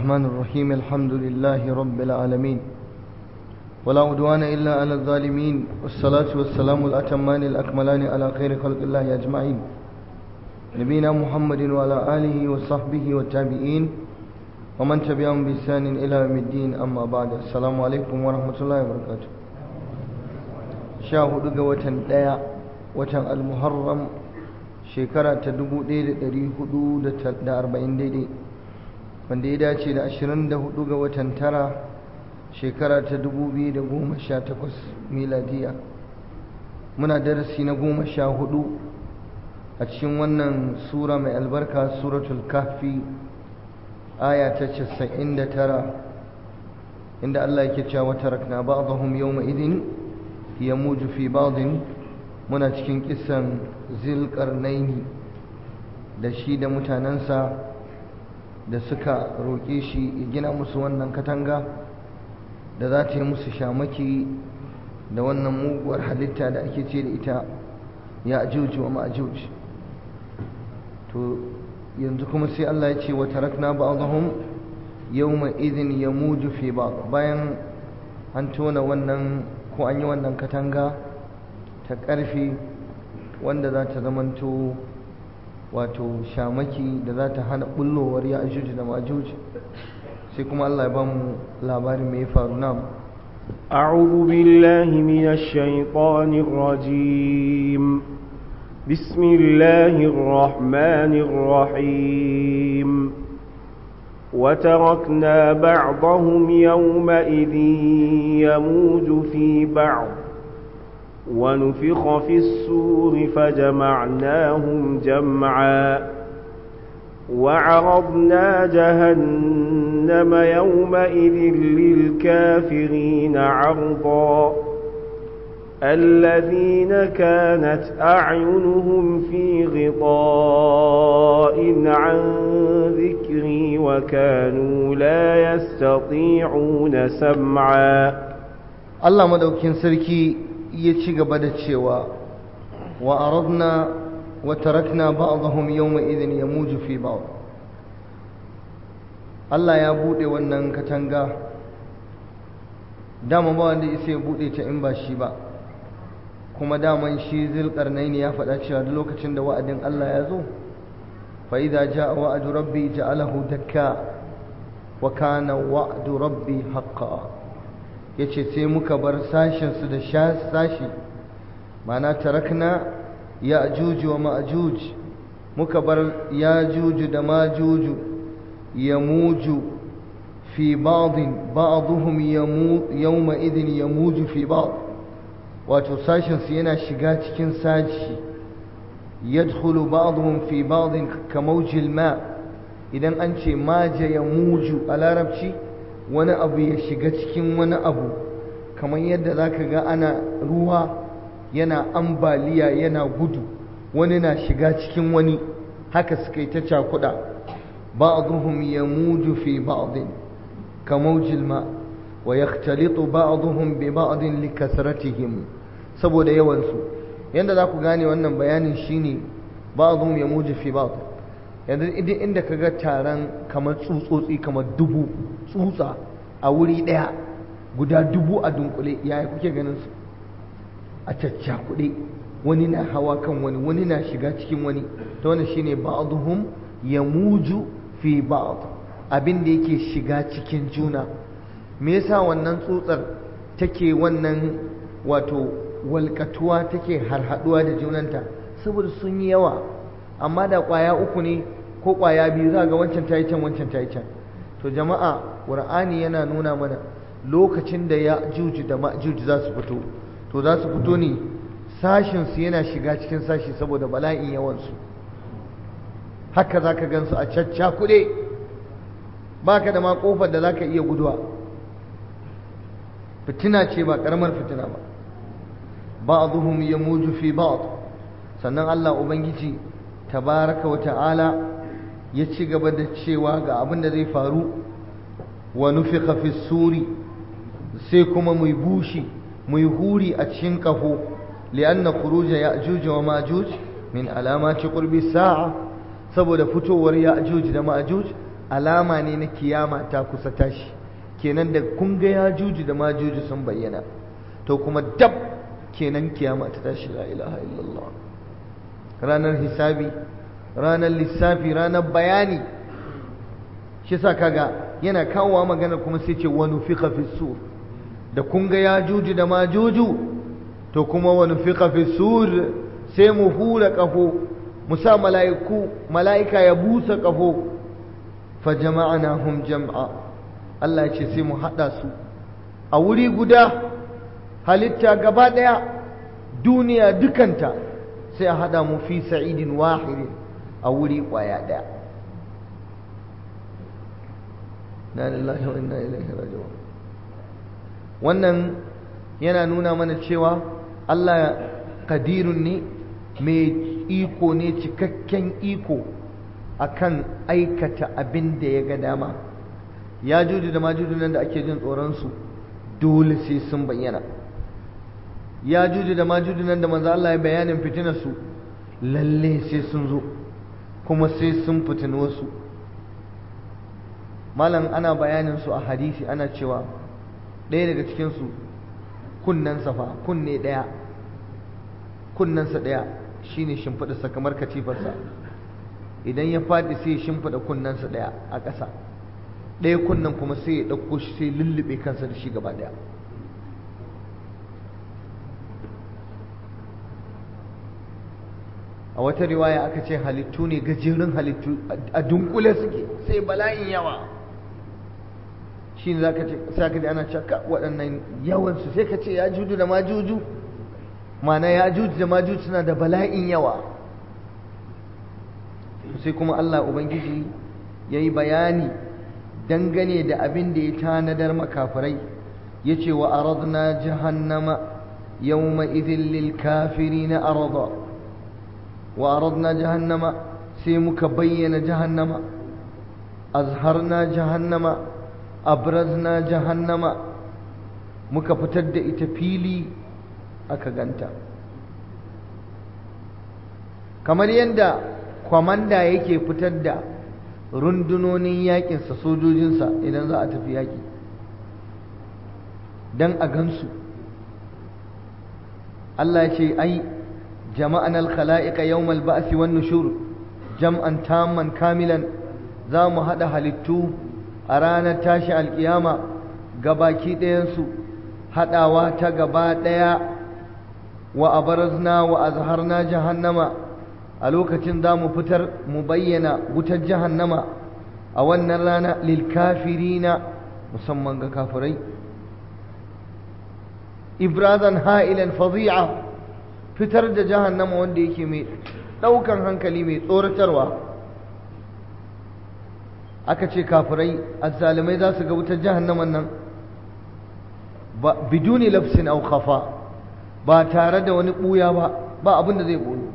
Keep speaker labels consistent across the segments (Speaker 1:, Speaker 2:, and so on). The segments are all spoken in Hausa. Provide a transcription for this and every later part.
Speaker 1: الرحمن الرحيم الحمد لله رب العالمين ولا عدوان إلا على الظالمين والصلاة والسلام الأتمان الأكملان على خير خلق الله أجمعين نبينا محمد وعلى آله وصحبه والتابعين ومن تبعهم بإحسان إلى يوم الدين أما بعد السلام عليكم ورحمة الله وبركاته شاهد قوة ديا وتن المحرم شكرا تدبو ديد دري حدود دا أربعين ديدي wanda ya dace da 24 ga watan tara shekara ta 2018 miladiya muna darasi na goma sha hudu a cikin wannan sura mai albarka suratul kahfi aya ta 99 inda Allah yake cewa tarakna ba'dahum yawma idin yamuju fi ba'din muna cikin kisan zilqarnaini da shi da mutanansa da suka roƙe shi ya gina musu wannan katanga da za ta yi musu shamaki da wannan muguwar halitta da ake ce da ita ya ajuji wa ma'ajuji to yanzu kuma sai Allah ya ce wa tarakna ba'dahum yawma idhin yamuju fi ba'd bayan an tona wannan ko an yi wannan katanga ta ƙarfi wanda za ta zamanto wato shamaki da za ta hana bullowar ya ajuji da majuji sai kuma Allah ya ba mu labarin mai faru na
Speaker 2: أعوذ بالله من الشيطان الرجيم بسم الله الرحمن الرحيم وتركنا بعضهم يومئذ يموج في بعض ونفخ في السور فجمعناهم جمعا وعرضنا جهنم يومئذ للكافرين عرضا الذين كانت أعينهم في غطاء عن ذكري وكانوا لا يستطيعون سمعا
Speaker 1: الله مدوكين سركي ya ci gaba da cewa wa aradna wa tarakna ba'dahum yawma idhin yamuju fi ba'd Allah ya bude wannan katanga dama ba wanda isa ya bude ta in ba shi ba kuma daman shi zulqarnaini ya faɗa cewa duk lokacin da wa'adin Allah ya zo fa idza jaa wa'du rabbi ja'alahu dakka wa kana wa'du rabbi haqqan ya ce sai muka bar sashensu da sashi mana tarakna ya ajuju wa ma'ajuj muka bar ya juju da majuju ya muju fi ba'din ba'duhum yawma idin ya muju fi ba'd wato sashensu yana shiga cikin sashi yadkhulu ba'duhum fi ba'din kamawjil ma idan an ce maja ya muju a larabci wani abu ya shiga cikin wani abu kamar yadda za ka ga ana ruwa yana ambaliya yana gudu wani na shiga cikin wani haka suka yi ta cakuɗa ba'dhum yamuju fi ba'din kamawjil ma wa yakhtalitu ba'dhum bi ba'din likasratihim saboda yawan su yanda za ku gane wannan bayanin shine ba'dhum yamuju fi ba'd yanzu idan inda ka ga taron kamar tsutsotsi kamar dubu tsutsa a wuri ɗaya guda dubu a dunkule yaya kuke ganin su a caccakuɗe wani na hawa kan wani wani na shiga cikin wani ta wani shine ba'dhum yamuju fi ba'd abin da yake shiga cikin juna me yasa wannan tsutsar take wannan wato walkatuwa take harhaduwa da junanta saboda sun yi yawa amma da ƙwaya uku ne ko ƙwaya biyu za ga wancan ta yi can wancan ta yi can to jama'a ƙur'ani yana nuna mana lokacin da ya juji da ma'juji za su fito to za su fito ne sashinsu yana shiga cikin sashi saboda bala'in yawansu haka za ka gansu a cacca kuɗe ba ka da ma ƙofar da za ka iya guduwa fitina ce ba ƙaramar fitina ba ba'dhum yamuju fi ba'd sannan Allah ubangiji tabaraka wa ta'ala ya ci gaba da cewa ga abin da zai faru wa nufiqa fi suri sai kuma mu bushi mu huri a cikin kaho li'anna khuruja ya'juj wa ma'juj min alamati qurbi sa'a saboda fitowar ya'juj da ma'juj alama ne na kiyama ta kusa tashi kenan da kun ga ya juji da ma juji sun bayyana to kuma dab kenan kiyama ta tashi la ilaha illallah ranar hisabi ranar lissafi ranar bayani shi sa kaga yana kawowa maganar kuma sai ce wani fiƙa fi sur da kun ga ya juji da ma juju to kuma wani fiƙa fi sur sai mu hura ƙafo mu sa mala'iku mala'ika ya busa ƙafo fa jama'ana hum jam'a Allah ya ce sai mu haɗa su a wuri guda halitta gaba ɗaya duniya dukanta sai a haɗa mu fi sa'idin wahidin a wuri ƙwaya ɗaya na lillahi wa inna ilaihi raji'un wannan yana nuna mana cewa Allah kadirun ne mai iko ne cikakken iko akan aikata abin da ya ga dama ya juju da majuju nan da ake jin tsoronsu dole sai sun bayyana ya juju da majuju nan da manzo Allah ya bayanin fitinarsu lalle sai sun zo kuma sai sun fitini wasu malam ana bayanin su a hadisi ana cewa ɗaya daga cikinsu kunnensa fa kunne ɗaya kunnensa ɗaya shine shimfiɗarsa kamar katifarsa idan ya faɗi sai ya shimfiɗa kunnensa ɗaya a ƙasa ɗaya kunnen kuma sai ya ɗauko shi sai lullube kansa da shi gaba ɗaya a wata riwaya aka ce halittu ne gajerun halittu a dunkule suke sai bala'in yawa shi ne za ka ce sai ka ana caka waɗannan yawansu sai ka ce ya juju da majuju mana ya juju da majuju suna da bala'in yawa sai kuma Allah Ubangiji ya yi bayani dangane da abin da ya tanadar makafirai ya ce wa aradna jahannama yawma idhin lil kafirina arada wa aradna jahannama sai muka bayyana jahannama azharna jahannama abrazna jahannama muka fitar da ita fili aka ganta kamar yadda kwamanda yake fitar da rundunonin yakinsa sojojinsa idan za a tafi yaki don a gansu Allah ya ce ai jama'an al-khala'iqa yawmal ba'si wan nushur jam'an tamman kamilan za mu haɗa halittu a ranar tashi alkiyama gabaki ɗayansu haɗawa ta gaba ɗaya wa abarazna wa azharna jahannama a lokacin za mu fitar mu bayyana wutar jahannama a wannan rana lilkafirina musamman ga kafirai ibrazan ha'ilan fadi'a fitar da jahannama wanda yake mai ɗaukan hankali mai tsoratarwa aka ce kafirai azzalimai za su ga wutar jahannaman nan biduni lafsin au khafa ba tare da wani ɓuya ba ba abin da zai ɓoyo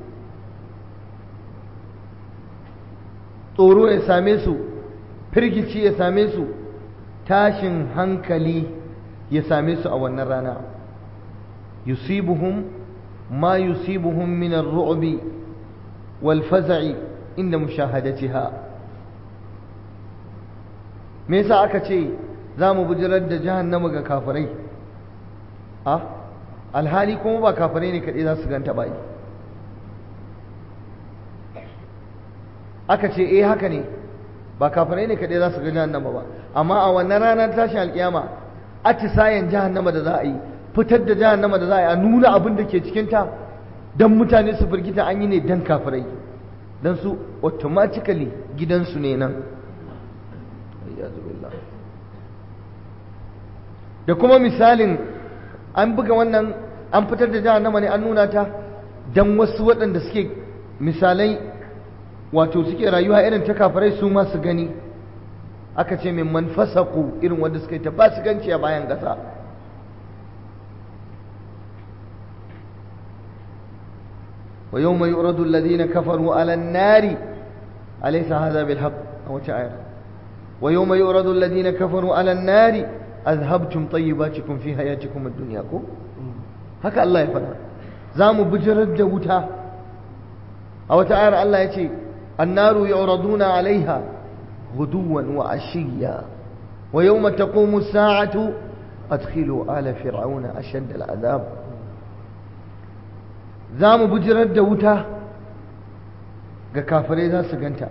Speaker 1: tsoro ya same su firgici ya same su tashin hankali ya same su a wannan rana yusibuhum ma yusibuhum min ar-ru'bi wal faza'i inda mushahadatiha me yasa aka ce za mu bujirar da jahannama ga kafirai a alhali kuma ba kafirai ne kaɗai za su ganta ba aka ce eh haka ne ba kafirai ne kaɗai za su ga jahannama ba amma a wannan ranar tashin alkiyama atisayen jahannama da za a yi fitar da jahannama da za a yi a nuna abin da ke cikinta don mutane su firgita an yi ne don kafirai don su automatically gidansu ne nan da kuma misalin an buga wannan an fitar da jahannama ne an nuna ta don wasu waɗanda suke misalai wato suke rayuwa irin ta kafirai su ma su gani aka ce min man fasaku irin wanda suka yi ta fasikanci a bayan ƙasa wa yawma yuradu alladhina kafaru ala an-nari alaysa hadha bil haqq aw ta'ala wa yawma yuradu alladhina kafaru ala an-nari azhabtum tayyibatikum fi hayatikum ad-dunya ko haka Allah ya faɗa za mu bijirar da wuta a wata ayar Allah ya ce annaru yu'raduna alaiha غدوا وعشيا ويوم تقوم الساعة أدخلوا آل فرعون أشد العذاب زام بجرد دوتا ga kafirai za su ganta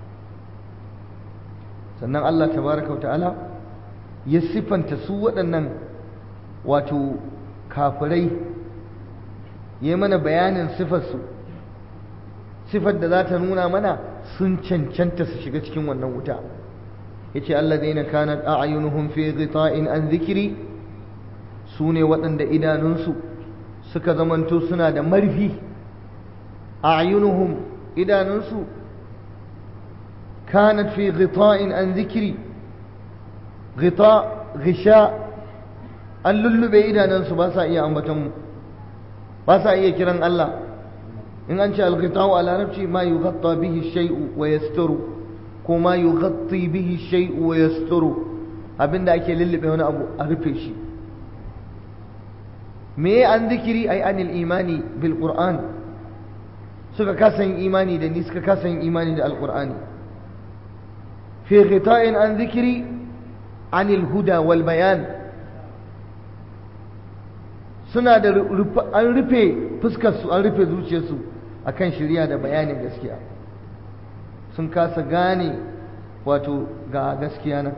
Speaker 1: sannan Allah tabaraka wa ta'ala ya siffanta su waɗannan wato kafirai ya mana bayanin siffarsu siffar da za ta nuna mana sun cancanta su shiga cikin wannan wuta ya ce alladaina kanat a'yunuhum fi ghita'in an zikiri su ne waɗanda idanunsu suka zamanto suna da marfi a'yunuhum idanunsu kanat fi ghita'in an zikiri ghita ghisha an lullube idanunsu ba sa iya ambaton ba sa iya kiran Allah in an ce al-ghita'u a larabci ma yughatta bihi shay'u wa yasturu ko ma yughatti bihi shay'u wa yasturu abinda ake lullube wani abu a rufe shi me an zikiri ai anil imani bil qur'an suka kasa yin imani da ni suka kasa yin imani da alqur'ani fi ghita'in an zikiri anil huda wal bayan suna da an rufe fuskar su an rufe zuciyarsu akan shari'a da bayanin gaskiya sun kasa gane wato ga gaskiya nan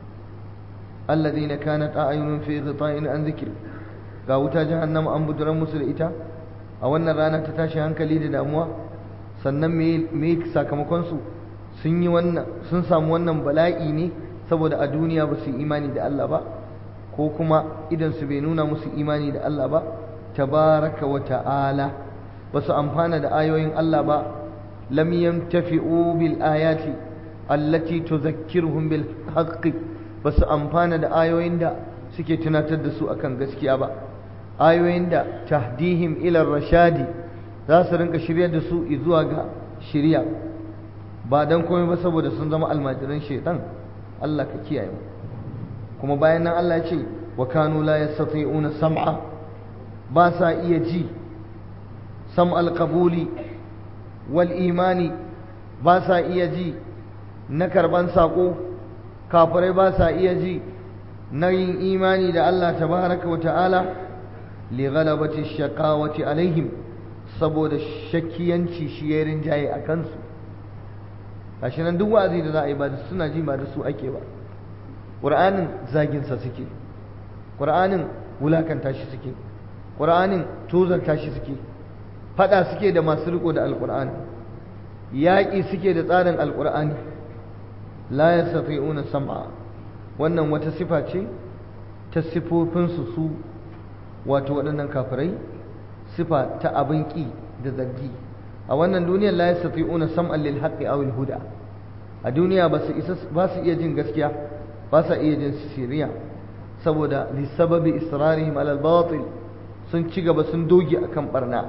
Speaker 1: alladhina kanat a'yunun fi ghita'in an zikri ga wuta jahannama an buduran musu da ita a wannan rana ta tashi hankali da damuwa sannan me sakamakon su sun yi wannan sun samu wannan bala'i ne saboda a duniya ba su imani da Allah ba ko kuma idan su bai nuna musu imani da Allah ba tabaraka wa ta'ala ba su amfana da ayoyin Allah ba lam yantafi'u bil ayati allati tudhakkiruhum bil haqqi ba su amfana da ayoyin da suke tunatar da su akan gaskiya ba ayoyin da tahdihim ila rashadi za su rinka shiryar da su zuwa ga shirya ba dan komai ba saboda sun zama almajiran shaitan Allah ka kiyaye mu kuma bayan nan Allah ya ce wa kanu la yastati'una sam'a ba sa iya ji sam'al qabuli wal imani ba sa iya ji na karban sako kafirai ba sa iya ji na yin imani da Allah tabaraka wa ta'ala li ghalabati shaqawati alaihim saboda shakkiyanci shi ya rinjaye a kansu gashi nan duk wa'azi da za a yi ba da suna ji ba da su ake ba ƙur'anin zaginsa suke ƙur'anin wulakanta shi suke ƙur'anin tozarta shi suke faɗa suke da masu riko da alƙur'ani yaƙi suke da tsarin alƙur'ani la yastati'una sam'a wannan wata sifa ce ta sifofinsu su wato waɗannan kafirai sifa ta abin ƙi da zargi a wannan duniyar la yastati'una sam'an lil haqqi aw al huda a duniya ba su isa ba su iya jin gaskiya ba su iya jin siriya saboda li sababi israrihim ala al batil sun ci gaba sun doge akan barna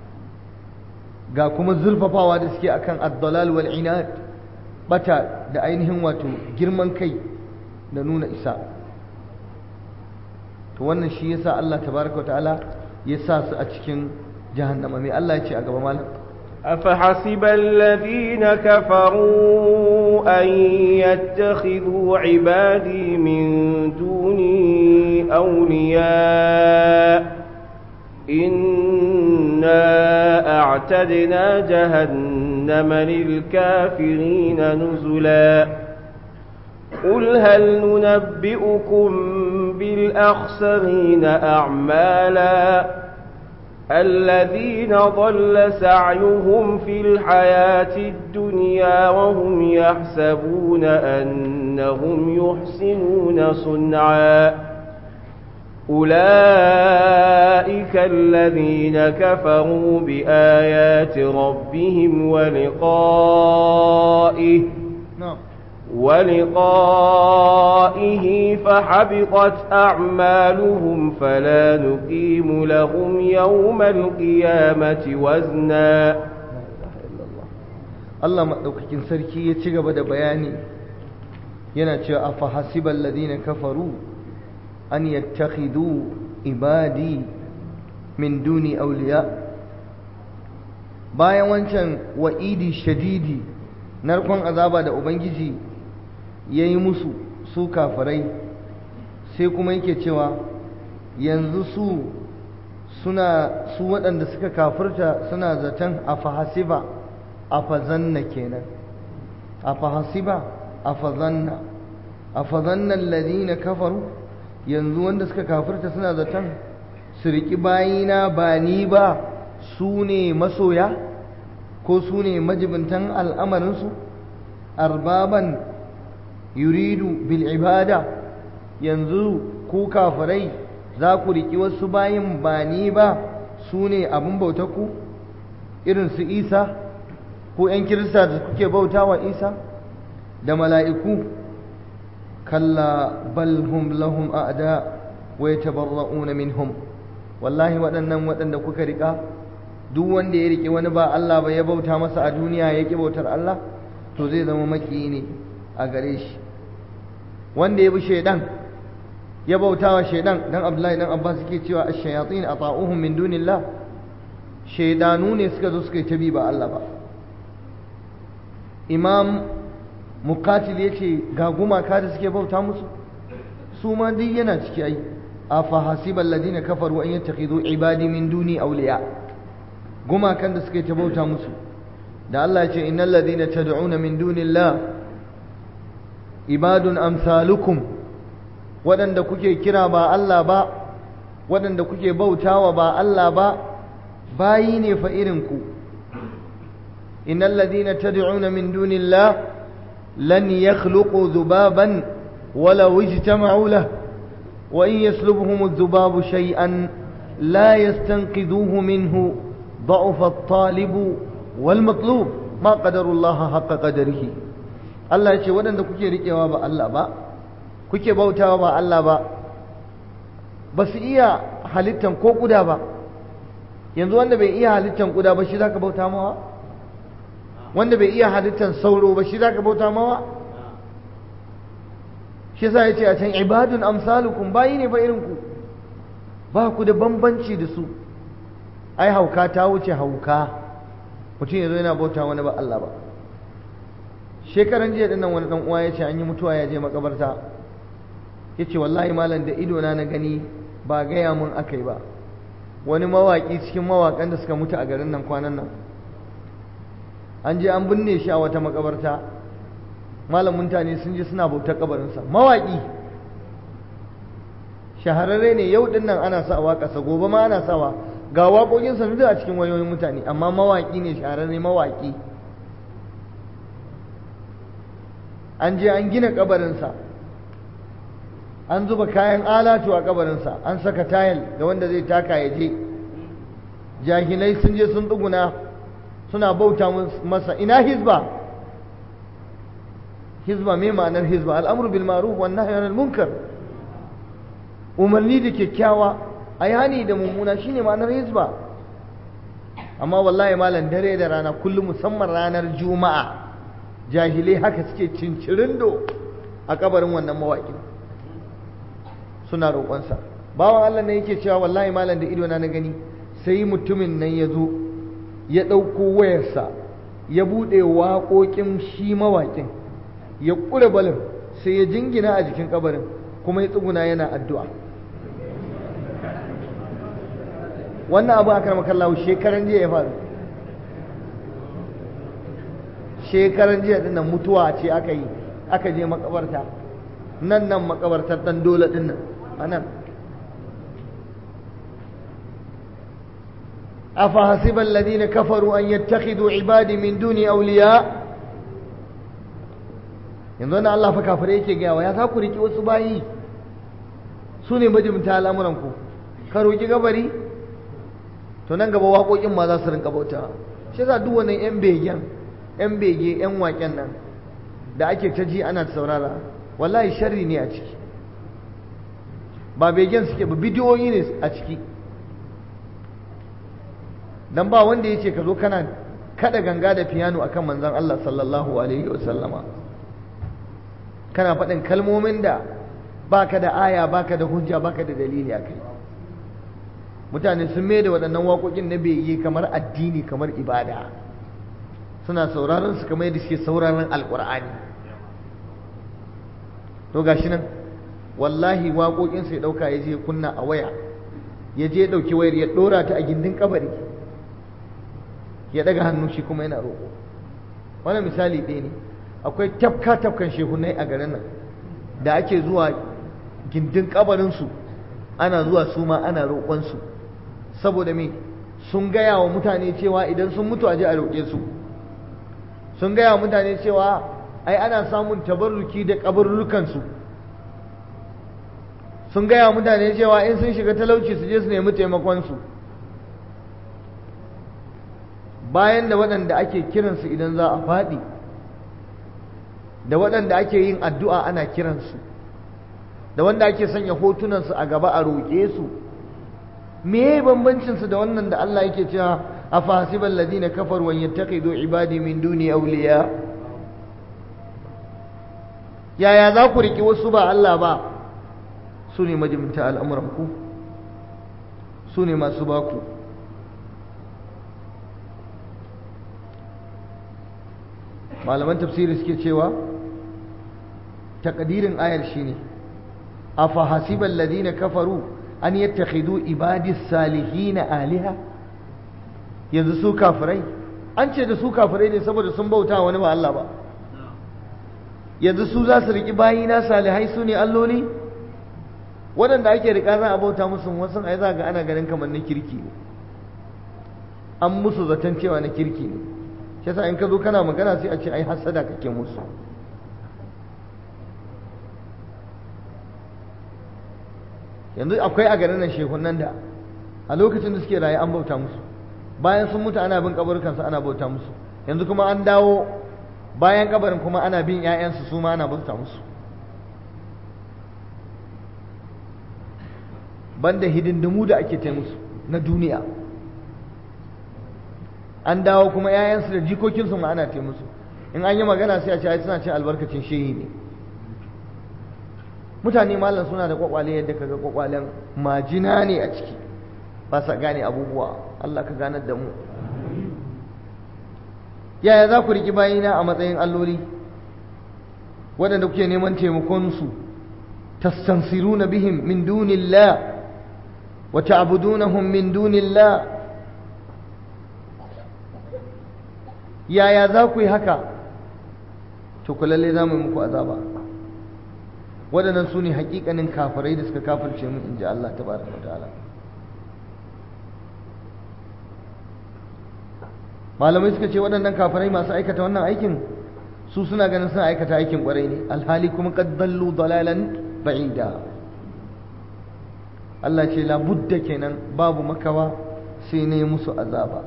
Speaker 1: ga kuma zulfafawa da suke akan ad-dalal wal inad bata da ainihin wato girman kai da nuna isa to wannan shi yasa Allah tabaraka wa ta'ala ya sa su a cikin jahannama mai Allah ya ce a gaba malam
Speaker 2: أفحسب الذين كفروا أن يتخذوا عبادي من دوني أولياء إنا أعتدنا جهنم للكافرين نزلا قل هل ننبئكم بالأخسرين أعمالا الذين ضل سعيهم في الحياة الدنيا وهم يحسبون أنهم يحسنون صنعا أولئك الذين كفروا بآيات ربهم ولقائه
Speaker 1: na'am
Speaker 2: ولقائه فحبطت أعمالهم فلا نقيم لهم يوم القيامة وزنا
Speaker 1: Allah maɗaukakin sarki ya ci gaba da bayani yana cewa afa hasibal ladina kafaru an yattakhidu ibadi min duni awliya bayan wancan wa'idi shadidi narkon azaba da ubangiji ya yi musu su kafirai sai kuma yake cewa yanzu su suna su waɗanda suka kafirta suna zaton a fahasiba a fazanna kenan a fahasiba a fazanna a fazannan ladina kafaru yanzu wanda suka kafirta suna zaton su riƙi bayina ba ni ba su ne masoya ko su ne majibintan al'amarinsu arbaban yuridu bil ibada yanzu ku kafirai za ku riƙi wasu bayin ba ni ba su ne abin ku irin su isa ko ‘yan kirista da kuke bauta wa isa da mala'iku kalla bal hum lahum a'da wa yatabarra'una minhum wallahi waɗannan waɗanda kuka riƙa duk wanda ya riƙe wani ba Allah ba ya bauta masa a duniya ya ƙi bautar Allah to zai zama maki ne a gare shi wanda ya bi shaidan ya bauta wa shaidan dan Abdullahi dan Abbas suke cewa ash-shayatin ata'uhum min dunillah shaidanu ne suka zo suka yi tabi ba Allah ba imam muqatil yace ga gumaka da suke bauta musu su ma duk yana ciki ai afa hasibal ladina kafaru an yattakhidhu ibadi min duni awliya gumakan da suke ta bauta musu da Allah ya ce innal ladina tad'una min dunillah ibadun amsalukum waɗanda kuke kira ba Allah ba waɗanda kuke bautawa ba Allah ba bayi ne fa irin ku innal ladina tad'una min dunillah lan yakhluqu dhubaban ولو اجتمعوا له وإن يسلبهم الذباب شيئا لا يستنقذوه منه ضعف الطالب والمطلوب ما قدر الله حق قدره Allah ya ce waɗanda kuke riƙewa ba Allah ba kuke bautawa ba Allah ba ba su iya halittan ko ƙuda ba yanzu wanda bai iya halittan ƙuda ba shi za ka bauta mawa wanda bai iya halittan sauro ba shi za ka bauta mawa shi yasa ya ce a can ibadun amsalukum bayi ne ba irin ku ba ku da bambanci da su ai hauka ta wuce hauka mutum ya zo yana bauta wani ba Allah ba shekaran jiya dinnan wani dan uwa ya ce an yi mutuwa ya je makabarta ya ce wallahi malam da ido na na gani ba gaya mun aka yi ba wani mawaƙi cikin mawaƙan da suka mutu a garin nan kwanan nan an je an binne shi a wata makabarta malam mutane sun je suna bautar kabarinsa mawaƙi shahararre ne yau din nan ana sa waƙarsa gobe ma ana sawa ga waƙoƙinsa duk a cikin wayoyin mutane amma mawaƙi ne shahararre mawaƙi an je an gina kabarinsa an zuba kayan alatu a kabarinsa an saka tayal da wanda zai taka ya je jahilai sun je sun tsuguna suna bauta masa ina hizba hizba me ma'anar hizba al'amru bil ma'ruf wan nahyi anil munkar umarni da kyakkyawa ayani da mummuna shine ma'anar hizba amma wallahi malam dare da rana kullum musamman ranar juma'a jahilai haka suke cincirindo a kabarin wannan mawaƙin suna roƙonsa bawan Allah ne yake cewa wallahi malam da ido na na gani sai mutumin nan ya zo ya ɗauko wayarsa ya buɗe waƙoƙin shi mawaƙin ya ƙure balin sai ya jingina a jikin kabarin kuma ya tsuguna yana addu'a wannan abu a karmar kallawo shekaran jiya ya faru shekaran jiya dinnan mutuwa ce aka yi aka je makabarta nan nan makabartar ɗan dole dinnan a nan أفحسب الذين كفروا أن يتخذوا عبادي من دوني أولياء yanzu wannan Allah fa kafirai yake gawa ya za ku riki wasu bayi su ne majimta al'amuranku ka roki gabari to nan gaba waƙoƙin ma za su rinka bauta shi yasa duk wannan yan begen yan bege yan waƙen nan da ake ta ji ana saurara wallahi sharri ne a ciki ba begen suke ba bidiyoyi ne a ciki dan ba wanda ya ce ka zo kana kada ganga da piano akan manzon Allah sallallahu alaihi wasallama kana faɗin kalmomin da baka da aya baka da hujja baka da dalili akai mutane sun mai da waɗannan waƙoƙin na bege kamar addini kamar ibada suna sauraron su kamar yadda suke sauraron alƙur'ani to gashi nan wallahi waƙoƙinsa ya ɗauka ya je kunna a waya ya je ɗauki wayar ya ɗora ta a gindin kabari ya ɗaga hannu shi kuma yana roƙo wannan misali ɗaya ne akwai tafka tafkan shehunai a garin nan da ake zuwa gindin kabarinsu ana zuwa su ma ana roƙonsu saboda me sun gaya wa mutane cewa idan sun mutu a je a roƙe su sun gaya wa mutane cewa ai ana samun tabarruki da kabarrukansu sun gaya wa mutane cewa in sun shiga talauci su je su nemi taimakonsu bayan da waɗanda ake kiransu idan za a faɗi da waɗanda ake yin addu'a ana kiransu da wanda ake sanya hotunansu a gaba a roƙe su me bambancinsu da wannan da Allah yake cewa a fasiban ladina kafar wa yattaqidu ibadi min duni awliya yaya za ku riki wasu ba Allah ba su ne majimta al'amuranku su ne masu baku malaman tafsiri suke cewa takadirin ayar shine afa hasiban ladina kafaru an yattakhidu ibadis salihin aliha yanzu su kafirai an ce da su kafirai ne saboda sun bauta wani ba Allah ba yanzu su za su riki bayina salihai su ne alloli waɗanda ake rika za a bauta musu wasu ai za ga ana ganin kamar na kirki ne an musu zaton cewa na kirki ne shi yasa in ka zo kana magana sai a ce ai hasada kake musu yanzu akwai a garin nan shehunan da a lokacin da suke raye an bauta musu bayan sun mutu ana bin kaburukansu ana bauta musu yanzu kuma an dawo bayan kabarin kuma ana bin 'ya'yansu su ma ana bauta musu banda hidindimu da ake ta musu na duniya an dawo kuma 'ya'yansu da jikokinsu ma ana ta musu in an yi magana sai a ce ai suna cin albarkacin shehi ne mutane malam suna da kwakwale yadda kaga kwakwalen majina ne a ciki ba sa gane abubuwa Allah ka ganar da mu yaya za ku riki bayina a matsayin alloli waɗanda kuke neman taimakonsu tastansiruna bihim min dunillah wa ta'budunahum min dunillah yaya za ku yi haka to ku lalle za mu yi muku azaba waɗannan su ne hakikanin kafirai da suka kafirce mu in ji Allah ta baraka ta'ala malamai suka ce waɗannan kafirai masu aikata wannan aikin su suna ganin suna aikata aikin ƙwarai ne alhali kuma qad dallu dalalan ba'ida Allah ce labudda kenan babu makawa sai ne musu azaba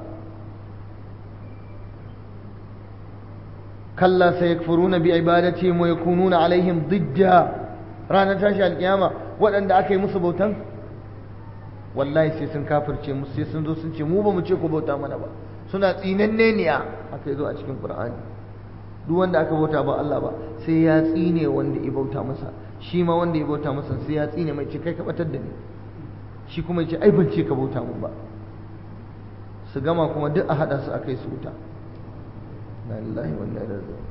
Speaker 1: kalla sayakfuruna bi ibadatihim wa yakununa alaihim didda ranar tashi alkiyama waɗanda aka yi musu bautan wallahi sai sun kafirce musu sai sun zo sun ce mu ba mu ce ku bauta mana ba suna tsinanne ne aka yi zo a cikin qur'ani duk wanda aka bauta ba Allah ba sai ya tsine wanda ya bauta masa shi ma wanda ya bauta masa sai ya tsine mai ce kai ka batar da ni shi kuma ya ce ai ban ce ka bauta mun ba su gama kuma duk a hada su akai su wuta na lillahi wa inna ilaihi raji'un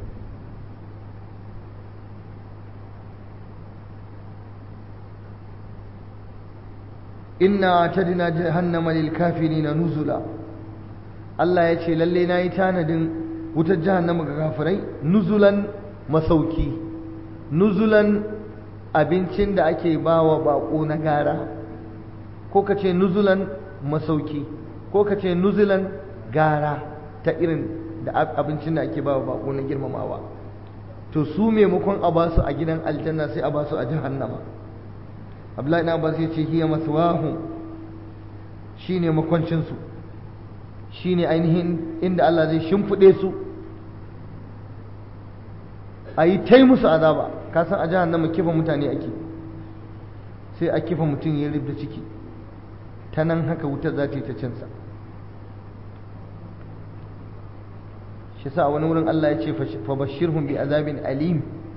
Speaker 1: inna atadna jahannama lil kafirina nuzula Allah ya ce lalle nayi tanadin wutar jahannama ga kafirai nuzulan masauki nuzulan abincin da ake bawa bako na gara ko ka ce nuzulan masauki ko ka ce nuzulan gara ta irin da abincin da ake bawa bako na girmamawa to su maimakon a basu a gidan aljanna sai a basu a jahannama abdullahi na abbas ya ce hiya maswahu shine makwancin su shine ainihin inda Allah zai shimfide su a yi tai musu azaba ka san a jahannama kifa mutane ake sai a kifa mutum ya rubda ciki ta nan haka wutar za ta yi ta cinsa shi sa wani wurin Allah ya ce fa bashirhum bi azabin alim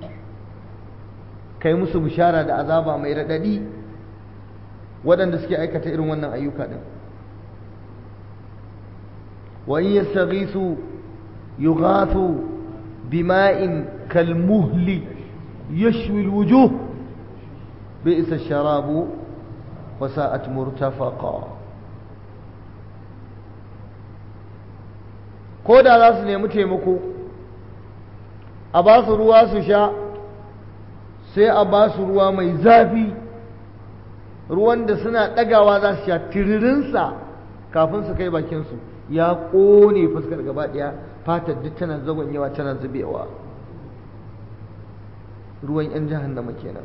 Speaker 1: kai musu bishara da azaba mai raɗaɗi waɗanda suke aikata irin wannan ayyuka ɗin wa in yastaghisu yughathu bima'in kalmuhli yashwi alwujuh bi'sa ash-sharabu wa sa'at murtafaqa ko da za su nemi taimako a ba su ruwa su sha sai a ba su ruwa mai zafi ruwan da suna ɗagawa za su sha tiririnsa kafin su kai bakinsu ya ƙone fuskar gaba ɗaya fatar duk tana yawa tana zubewa ruwan 'yan jahannama kenan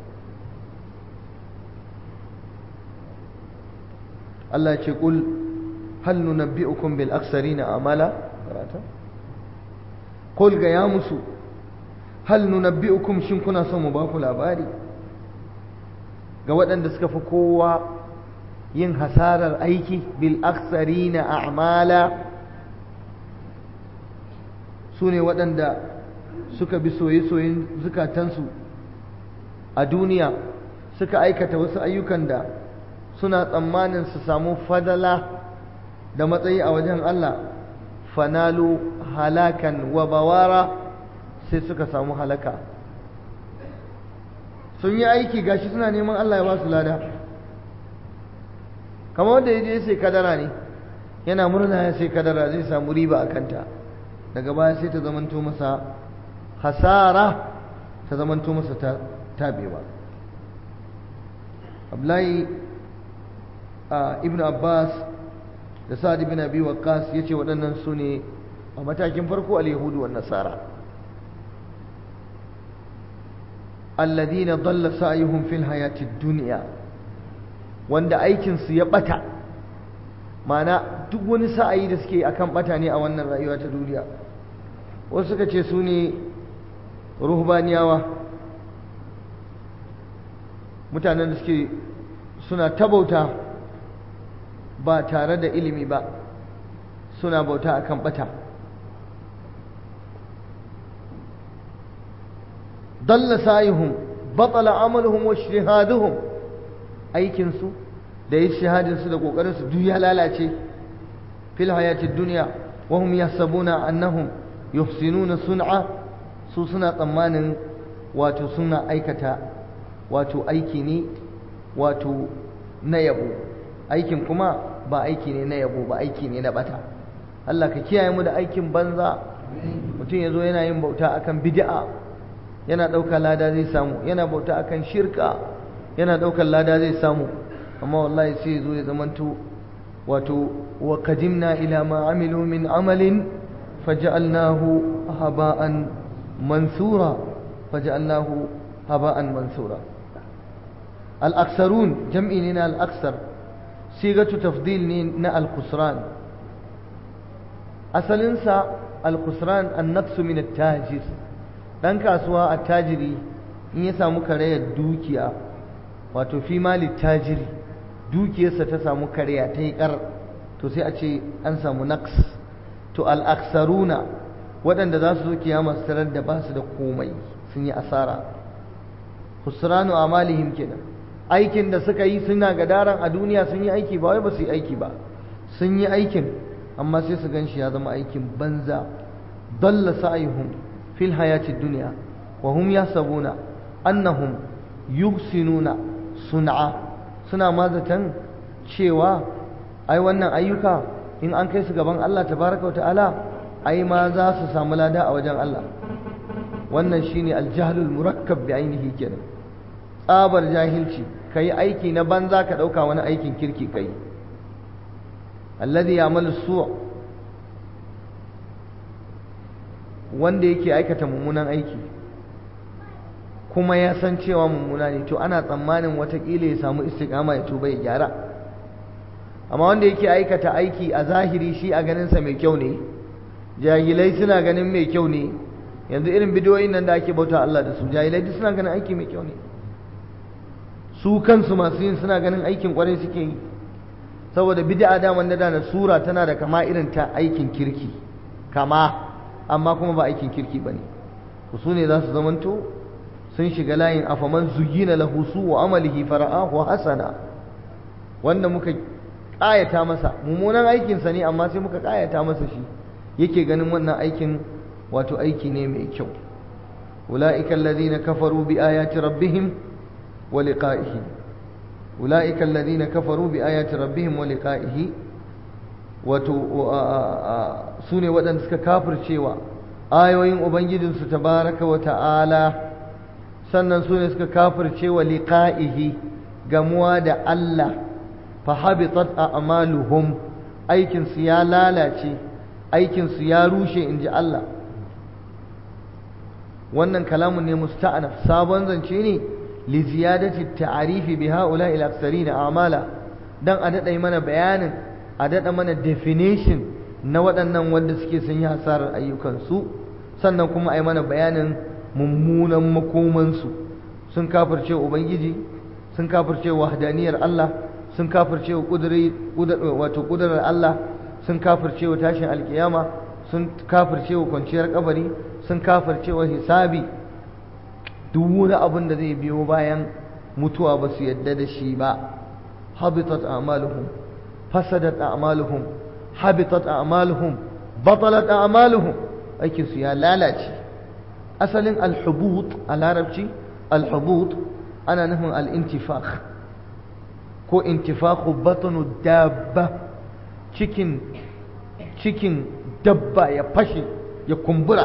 Speaker 1: Allah ce ƙul hal nunabbi'ukum bil aksarina amala karata qul ga ya musu hal nunabbi'ukum shin kuna son mu ba ku labari ga waɗanda suka fi kowa yin hasarar aiki bil aksarina a'mala su ne waɗanda suka bi soye-soyen zukatansu a duniya suka aikata wasu ayyukan da suna tsammanin su samu fadala da matsayi a wajen Allah fanalu halakan wa bawara sai suka samu halaka sun yi aiki gashi suna neman Allah ya ba su lada kamar wanda ya je sai kadara ne yana murna ya sai kadara zai samu riba a kanta daga baya sai ta zamanto masa hasara ta zamanto masa ta tabewa Abdullahi ibn Abbas da Sa'ad ibn Abi Waqqas yace waɗannan su ne a matakin farko al-yahudu wan nasara alladhina dalla sa'yuhum fil hayati dunya wanda aikin su ya bata mana duk wani sa'ayi da suke akan bata ne a wannan rayuwa ta duniya wasu suka ce su ne ruhbaniyawa mutanen da suke suna ta bauta ba tare da ilimi ba suna bauta akan bata dalla sa'ihum batala amaluhum wa ijtihaduhum aikin su da ijtihadin su da kokarin su duk ya lalace fil hayati dunya wa hum yahsabuna annahum yuhsinuna sun'a su suna tsammanin wato suna aikata wato aiki ne wato na yabo aikin kuma ba aiki ne na yabo ba aiki ne na bata Allah ka kiyaye mu da aikin banza mutum ya zo yana yin bauta akan bid'a yana ɗaukar lada zai samu yana bauta akan shirka yana ɗaukar lada zai samu amma wallahi sai ya zo ya zamanto wato wa qadimna ila ma amilu min amalin faj'alnahu haba'an mansura faj'alnahu haba'an mansura al-aksarun jam'i ne na al-aksar sigatu tafdil ne na al-khusran asalinsa al-khusran an-naqsu min at-tajir dan kasuwa attajiri in ya samu karayar dukiya wato fi mali tajiri dukiyarsa ta samu karya ta yi kar to sai a ce an samu naqs to al-aksaruna waɗanda za su zo kiyama su tarar da ba su da komai sun yi asara khusranu amalihim kenan aikin da suka yi suna gadaran a duniya sun yi aiki ba wai ba su yi aiki ba sun yi aikin amma sai su gan shi ya zama aikin banza dalla sa'ihum fil hayati dunya wa hum yasabuna annahum yuhsinuna sun'a suna mazatan cewa ai wannan ayyuka in an kai su gaban Allah tabaraka wa ta'ala ai ma za su samu lada a wajen Allah wannan shine aljahlul murakkab bi ainihi kenan tsabar jahilci kai aiki na banza ka dauka wani aikin kirki kai alladhi ya'malu su' wanda yake aikata mummunan aiki kuma ya san cewa mummuna ne to ana tsammanin watakila ya samu istiqama ya tuba ya gyara amma wanda yake aikata aiki a zahiri shi a ganinsa mai kyau ne jahilai suna ganin mai kyau ne yanzu irin bidiyoyin nan da ake bauta Allah da su jahilai duk suna ganin aiki mai kyau ne su kansu masu yin suna ganin aikin kwarai suke yi saboda bid'a daman da da sura tana da kama irin ta aikin kirki kama amma kuma ba aikin kirki bane su ne za su zamanto sun shiga layin afaman zuyina lahu su wa amalihi fara'ahu hasana wanda muka ƙayata masa mummunan aikinsa ne amma sai muka ƙayata masa shi yake ganin wannan aikin wato aiki ne mai kyau أولئك الذين كفروا بآيات ربهم ولقائه أولئك الذين كفروا بآيات ربهم ولقائه wato su ne waɗanda suka kafircewa ayoyin ubangijinsu tabaraka wa ta'ala sannan su ne suka kafircewa liqa'ihi gamuwa da Allah fa habitat a'maluhum aikin su ya lalace aikin su ya rushe inji Allah wannan kalamun ne musta'anaf sabon zance ne li ziyadati ta'arifi bi ha'ula'i al-aktharin a'mala dan a dada mana bayanin a dada mana definition na waɗannan wanda suke sun yi hasarar ayyukansu sannan kuma a yi mana bayanin mummunan makomansu sun kafirce ubangiji sun kafirce wahdaniyar Allah sun kafirce wato kudurar Allah sun kafirce wa tashin alkiyama sun kafirce wa kwanciyar kabari sun kafirce wa hisabi duk wani abin da zai biyo bayan mutuwa ba su yadda da shi ba habitat a'maluhum fasadat a'maluhum habitat a'maluhum batalat a'maluhum aikin su ya lalace asalin alhubut a larabci alhubut ana nufin al-intifakh ko intifakhu batnu dabba cikin cikin dabba ya fashe ya kumbura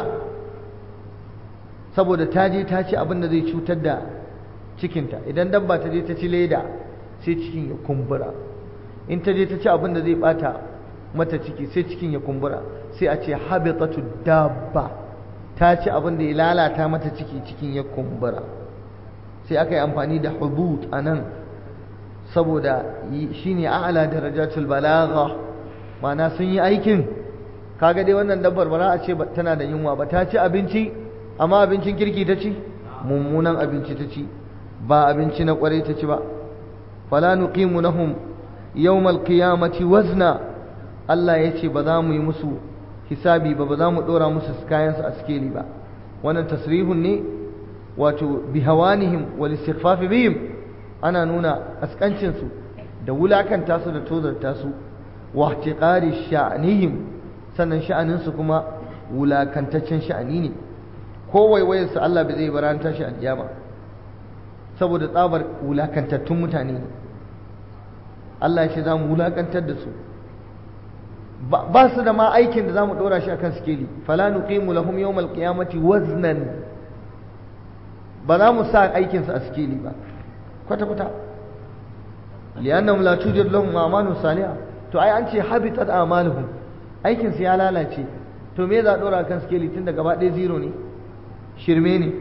Speaker 1: saboda ta je ta ci abin da zai cutar da cikinta idan dabba ta je ta ci leda sai cikin ya kumbura in ta je ta ci abin da zai bata mata ciki sai cikin ya kumbura sai a ce habitatu dabba ta ci abin da ya lalata mata ciki cikin ya kumbura sai aka yi amfani da hubut a nan saboda shi ne a'ala darajatul balagha ma'ana sun yi aikin kaga dai wannan dabbar ba za a ce tana da yunwa ba ta ci abinci amma abincin kirki ta ci mummunan abinci ta ci ba abinci na kwarai ta ci ba fala nuqimu lahum yawmal qiyamati wazna Allah ya ce ba za mu yi musu hisabi ba ba za mu dora musu kayan su a skeli ba wannan tasrihun ne wato bihawanihim wal istighfaf bihim ana nuna askancin su da wulakanta su da tozarta su wa ihtiqari sha'nihim sannan sha'anin su kuma wulakantaccen sha'ani ne ko waiwayar su Allah bai zai baranta shi alkiyama saboda tsabar wulakantattun mutane ne Allah ya ce za mu wulakantar da su ba su da ma aikin da za mu ɗora shi akan sikeli fala nuqimu lahum yawmal qiyamati waznan ba za mu sa aikin su a sikeli ba kwata kwata li'annahum la tujad lahum a'malun salihah to ai an ce habitat a'maluhum aikin su ya lalace to me za a ɗora akan sikeli tun da gaba ɗaya zero ne shirme ne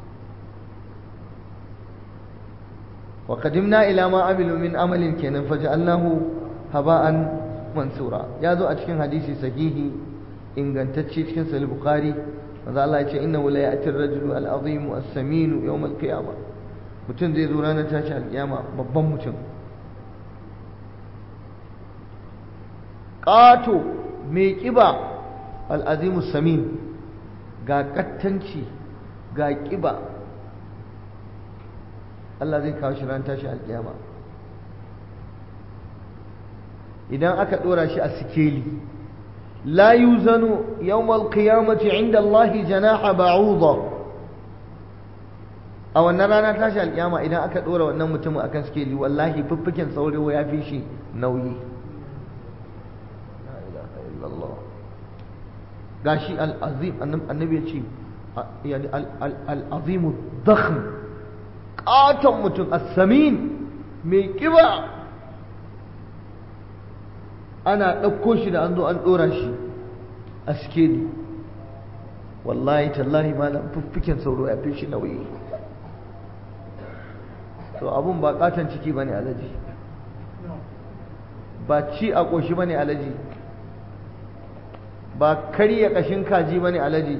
Speaker 1: وقدمنا إلى ما عملوا من عمل كان فجعلناه هباء منثورا يا ذو أتكن حديث صحيح إن كنت تشكن سل البخاري ماذا الله يقول إنه لا يأتي الرجل العظيم السمين يوم القيامة mutum zai zo ranar tashi alƙiyama babban mutum ƙato mai ƙiba al'azimu samin ga ƙattanci ga ƙiba Allah zai kawo shi ran tashi alƙiyama idan aka ɗora shi a sikeli la yuzanu yawmal qiyamati inda Allah janaha ba'udha a wannan rana tashi alƙiyama idan aka ɗora wannan mutumin akan sikeli wallahi fiffiken saurawa ya fi shi nauyi gashi al-azim annabi ya ce al-azimu dakhm katon mutum assamin mai kiba ana ɗauko shi da an zo an ɗora shi a skeli wallahi tallahi malam fiffiken sauro ya fi shi nauyi to abun ba katon ciki bane alaji ba ci a ƙoshi bane alaji ba karya ƙashin kaji bane alaji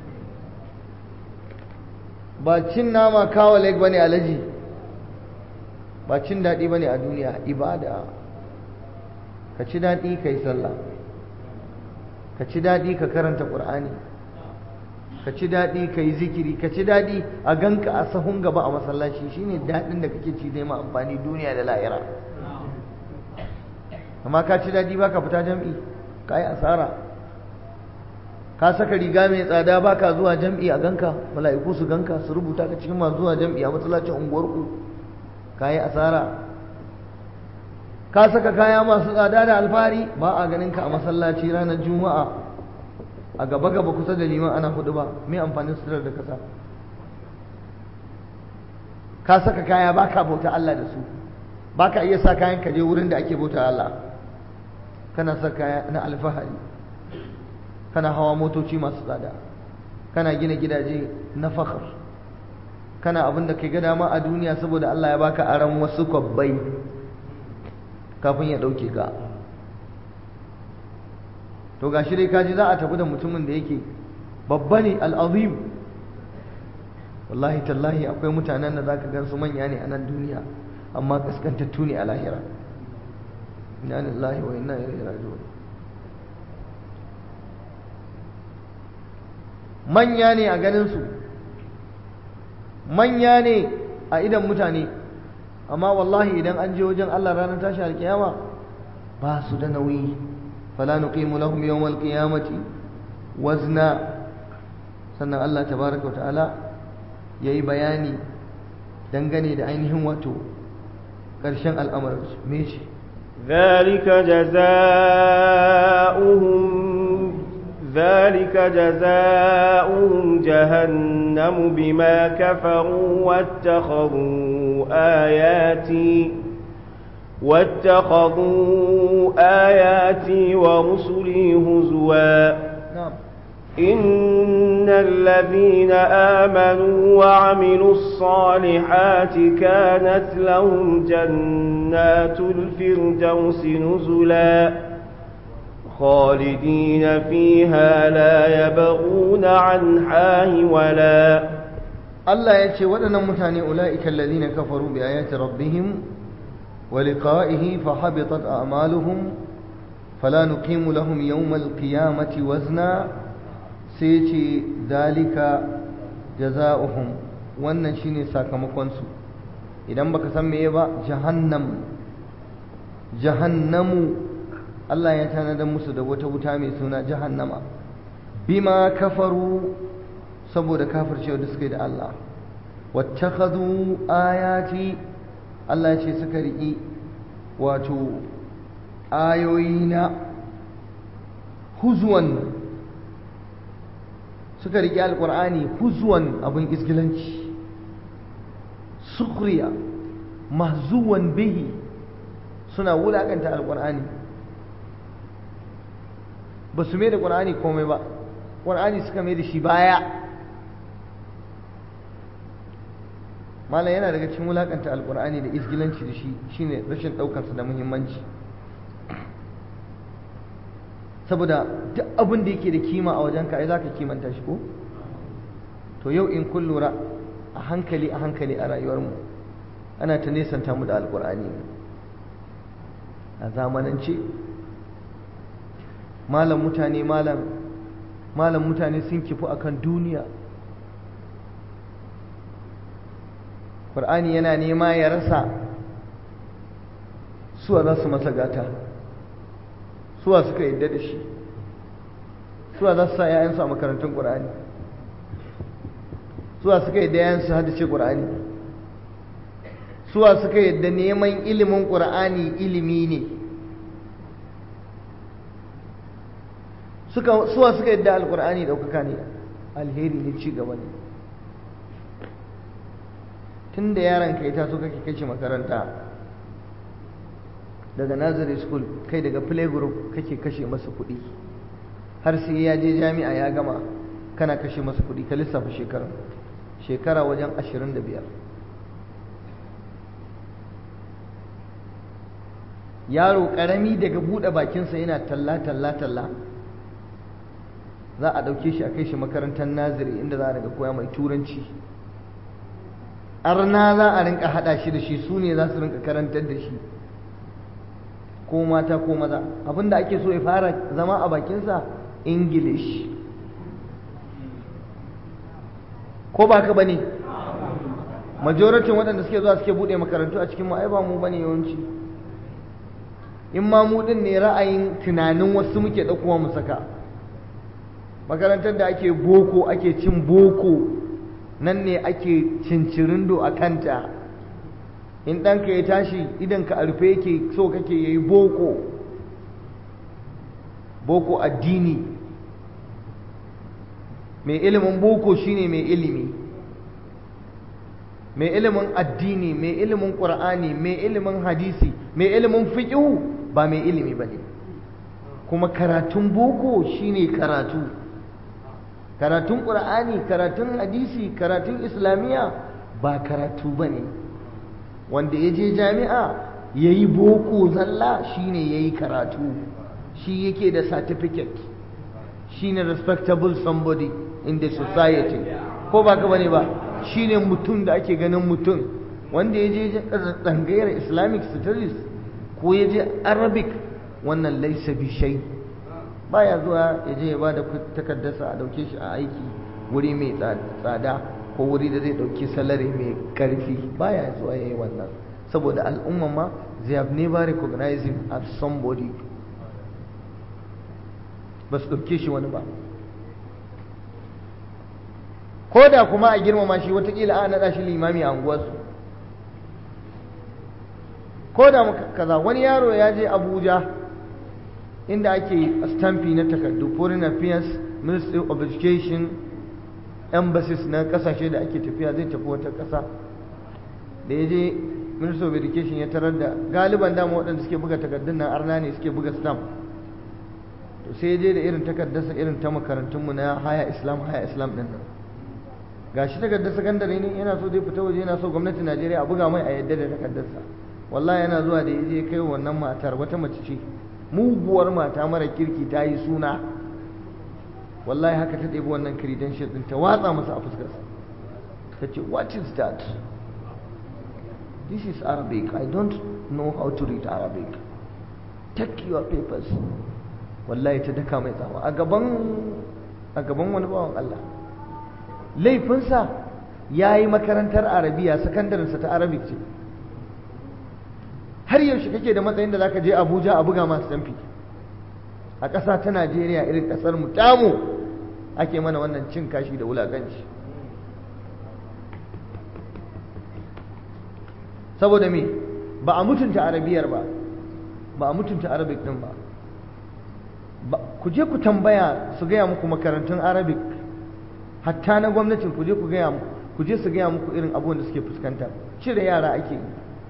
Speaker 1: ba cin nama kawo leg bane alaji ba cin daɗi bane a duniya ibada ka ci daɗi ka yi sallah ka ci daɗi ka karanta ƙur'ani ka ci daɗi ka yi zikiri ka ci daɗi a ganka a sahun gaba a masallaci shine daɗin da kake ci ma amfani duniya da la'ira amma ka ci daɗi ba ka fita jam'i ka yi asara ka saka riga mai tsada baka zuwa jam'i a ganka mala'iku su ganka su rubuta ka cikin masu zuwa jam'i a masallacin unguwarku ka yi asara ka saka kaya masu tsada da alfari ba a ganin ka a masallaci ranar juma'a a gaba gaba kusa da liman ana hudu ba mai amfanin suturar da kasa ka saka kaya baka bauta Allah da su baka iya sa kayan ka je wurin da ake bauta Allah kana sa kaya na alfahari kana hawa motoci masu tsada kana gina gidaje na fakhar kana abin da kai ga dama a duniya saboda Allah ya baka aran wasu kwabbai kafin ya dauke ka to gashi dai kaji za a tafi da mutumin da yake babba ne al'azim wallahi tallahi akwai mutanen da zaka gan su manya ne a nan duniya amma kaskantattu ne a lahira inna lillahi wa inna ilaihi raji'un manya ne a ganin su manya ne a idan mutane amma wallahi idan an je wajen Allah ranar tashi alkiyama ba su da nauyi fala nuqimu lahum yawmal qiyamati wazna sannan Allah tabaraka ta'ala yayi bayani dangane da ainihin wato ƙarshen al'amarin me ce
Speaker 2: ذلك جزاؤهم ذلك جزاؤهم جهنم بما كفروا واتخذوا آياتي واتخذوا آياتي ورسلي هزوا
Speaker 1: نعم
Speaker 2: إن الذين آمنوا وعملوا الصالحات كانت لهم جنات الفردوس نزلا خالدين فيها لا يبغون عنها ولا
Speaker 1: Allah ya ce waɗannan mutane ula'ika alladhina kafaru bi ayati rabbihim wa liqa'ihi fa habitat a'maluhum fala nuqimu lahum yawmal qiyamati wazna sai ce dalika jazaohum wannan shine sakamakon su idan baka san meye ba jahannam jahannamu Allah ya tanadar musu da wata wuta mai suna jahannama bima kafaru saboda kafircewa da suka yi da Allah wattakhadhu ayati Allah ya ce suka riƙi wato ayoyina huzwan suka riƙi alƙur'ani huzwan abin isgilanci sukhriya mahzuwan bihi suna wulaƙanta alƙur'ani ba su mai da ƙur'ani komai ba ƙur'ani suka mai da shi baya malam yana daga cikin wulakanta alkur'ani da isgilanci da shi shine rashin ɗaukarsa da muhimmanci saboda duk abin da yake da kima a wajen ka ai zaka kimanta shi ko to yau in kun lura a hankali a hankali a rayuwarmu ana ta nesanta mu da alkur'ani a zamanance malam mutane malam malam mutane sun kifu akan duniya Qur'ani yana nema ya rasa suwa za su masa gata suwa suka yadda da shi suwa za su sa ‘ya'yansu a makarantun ƙur'ani suwa suka yadda ‘ya'yansu hadace ƙur'ani suwa suka yadda neman ilimin ƙur'ani ilimi ne suwa suka yadda alƙur'ani ɗaukaka ne alheri ne ci gaba ne tun da yaron ka ya taso kake kai shi makaranta daga nursery school kai daga play group kake kashe masa kuɗi har sai ya je jami'a ya gama kana kashe masa kuɗi ka lissafa shekara shekara wajen ashirin da biyar yaro ƙarami daga buɗe bakinsa yana talla talla talla za a ɗauke shi a kai shi makarantar naziri inda za a daga koya mai turanci arna za a rinka haɗa shi da shi su ne za su rinka karantar da shi ko mata ko maza abinda ake so ya fara zama a bakinsa english ko ba ka bane majoratin waɗanda suke zuwa suke buɗe makarantu a cikin ai ba mu bane yawanci in ma mu ɗin ne ra'ayin tunanin wasu muke ɗaukowa mu saka makarantar da ake boko ake cin boko nan ne ake cincirindo a kanta in ɗanka ya tashi idan ka arfe yake so kake yayi boko boko addini mai ilimin boko shine mai ilimi mai ilimin addini mai ilimin ƙur'ani mai ilimin hadisi mai ilimin fiƙihu ba mai ilimi ba ne kuma karatun boko shine karatu karatun ƙur'ani karatun hadisi karatun islamiyya ba karatu ba ne wanda ya je jami'a ya yi boko zalla shine ya yi karatu shi yake da certificate shine respectable somebody in the society ko ba ka bane ba shine mutum da ake ganin mutum wanda ya je tsangayar islamic studies ko ya je arabic wannan laisa bishai baya zuwa ya je ya ba da takardarsa a dauke shi a aiki wuri mai tsada ko wuri da zai dauki salari mai karfi baya zuwa ya yi wannan saboda al'umma ma they have never recognized him as somebody ba su ɗauke shi wani ba ko da kuma a girmama shi watakila a naɗa shi limami a unguwarsu ko da kaza wani yaro ya je abuja inda ake stampi na takardu foreign affairs ministry of education embassies na kasashe da ake tafiya zai tafi wata ƙasa da ya je ministry of education ya tarar da galiban dama waɗanda suke buga takardun nan arna ne suke buga stamp to sai je da irin takardarsa irin ta makarantunmu na haya islam haya islam din nan gashi takardar sakandare ne yana so dai fita waje yana so gwamnatin najeriya a buga mai a yadda da takardarsa wallahi yana zuwa da yaje kai wannan matar wata mace ce muguwar mata mara kirki ta yi suna wallahi haka ta ɗebi wannan credential din ta watsa masa a fuskarsa ta ce what is that this is arabic i don't know how to read arabic take your papers wallahi ta daka mai tsawa a gaban a gaban wani bawan Allah laifinsa ya yi makarantar arabiya sakandarinsa ta arabic ce har yaushe kake da matsayin da zaka je abuja a buga masu tamfi a ƙasa ta najeriya irin ƙasar mu tamu ake mana wannan cin kashi da wulaƙanci saboda me ba a mutunta arabiyar ba ba a mutunta arabic din ba ku je ku tambaya su gaya muku makarantun arabic hatta na gwamnatin ku je ku gaya muku ku je su gaya muku irin abubuwan da suke fuskanta cire yara ake yi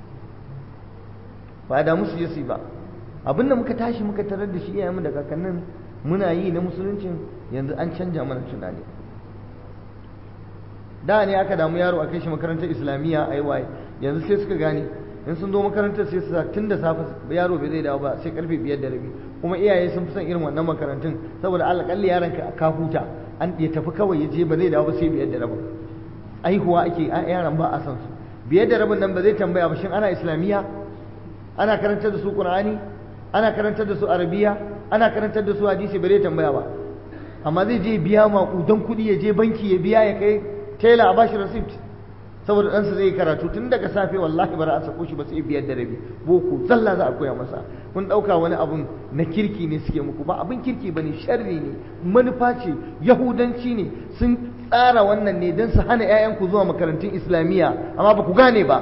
Speaker 1: ba da musu yasi ba abinda muka tashi muka tarar da shi iyayenmu da kakannin muna yi na musuluncin yanzu an canja mana tunani da ne aka damu yaro a kai shi makarantar islamiyya a waye yanzu sai suka gane in sun zo makarantar sai su sa tun da safe yaro bai zai dawo ba sai karfe biyar da rabi kuma iyaye sun fi son irin wannan makarantun saboda alƙalli yaron ka ka huta an ya tafi kawai ya je ba zai dawo ba sai biyar da rabin aihuwa ake yaran ba a san su biyar da rabin nan ba zai tambaya ba shin ana islamiyya ana karantar da su qur'ani ana karantar da su arabiya ana karantar da su hadisi ba zai tambaya ba amma zai je biya maƙudan kuɗi ya je banki ya biya ya kai tela a bashi receipt saboda ɗansa zai karatu tun daga safe wallahi bara a sako shi ba sai biyar da rabi boko zalla za a koya masa kun ɗauka wani abun na kirki ne suke muku ba abin kirki ba ne sharri ne manufa ce yahudanci ne sun tsara wannan ne don su hana 'ya'yanku zuwa makarantun islamiyya amma ba ku gane ba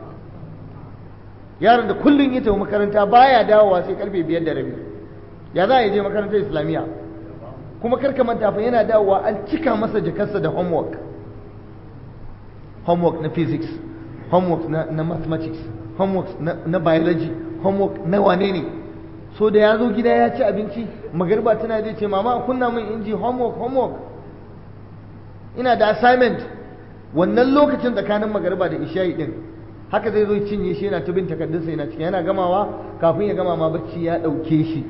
Speaker 1: yaron da kullum ya tafi makaranta baya dawowa sai karfe biyar da rabi ya za a je makarantar islamiyya kuma karka manta fa yana dawowa an cika masa jakarsa da homework homework na physics homework na, na mathematics homework na, na biology homework na wane ne so da ya zo gida ya ci abinci magarba tana zai ce mama kunna min inji homework homework ina da assignment wannan lokacin tsakanin magarba da isha'i din haka zai zo cinye shi yana tubin takardunsa yana cikin yana gamawa kafin ya gama ma bacci ya ɗauke shi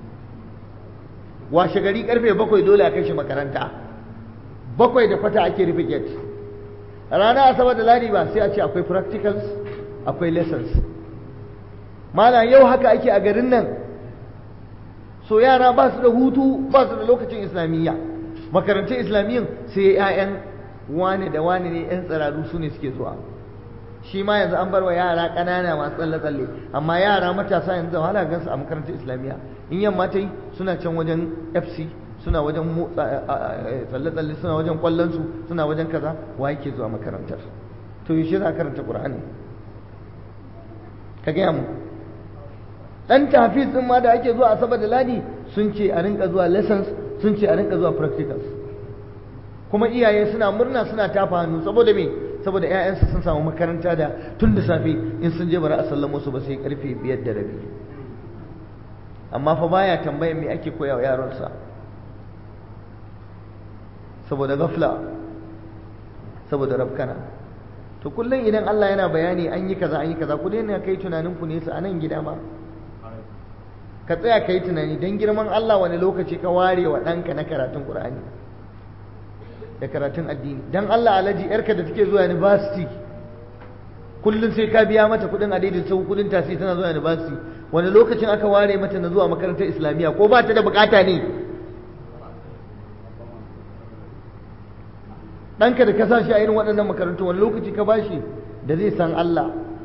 Speaker 1: washe gari karfe bakwai dole a kai shi makaranta bakwai da kwata ake rufe gate rana asabar da ladi ba sai a ce akwai practicals akwai lessons malam yau haka ake a garin nan so yara ba su da hutu ba su da lokacin islamiyya makarantun islamiyyan sai 'ya'yan wane da wane ne 'yan tsararru su ne suke zuwa shi ma yanzu an bar wa yara ƙanana masu tsalle-tsalle amma yara matasa yanzu wahala gansu a makarantar islamiyya in yamma ta yi suna can wajen fc suna wajen motsa tsalle-tsalle suna wajen kwallonsu suna wajen kaza wa yake zuwa makarantar to yaushe za a karanta ƙur'ani ka gaya mu ɗan tafiz ɗin ma da ake zuwa asabar da ladi sun ce a rinka zuwa lessons sun ce a rinka zuwa practicals kuma iyaye suna murna suna tafa hannu saboda me saboda 'ya'yansu sun samu makaranta da tun da safe in sun je bara a sallamo su ba sai karfe biyar da rabi amma fa baya tambayan me ake koya wa yaronsa saboda gafla saboda rafkana to kullum idan Allah yana bayani an yi kaza an yi kaza ku daina kai tunanin ku nesa a nan gida ma ka tsaya ka yi tunani don girman Allah wani lokaci ka ware wa ɗanka na karatun Ƙur'ani da karatun addini don Allah alaji yarka da take zuwa university kullum sai ka biya mata kuɗin adaidin sau kuɗin tasi tana zuwa university wani lokacin aka ware mata na zuwa makarantar islamiyya ko ba ta da bukata ne ɗanka da ka sa shi a irin waɗannan makarantu wani lokaci ka bashi da zai san Allah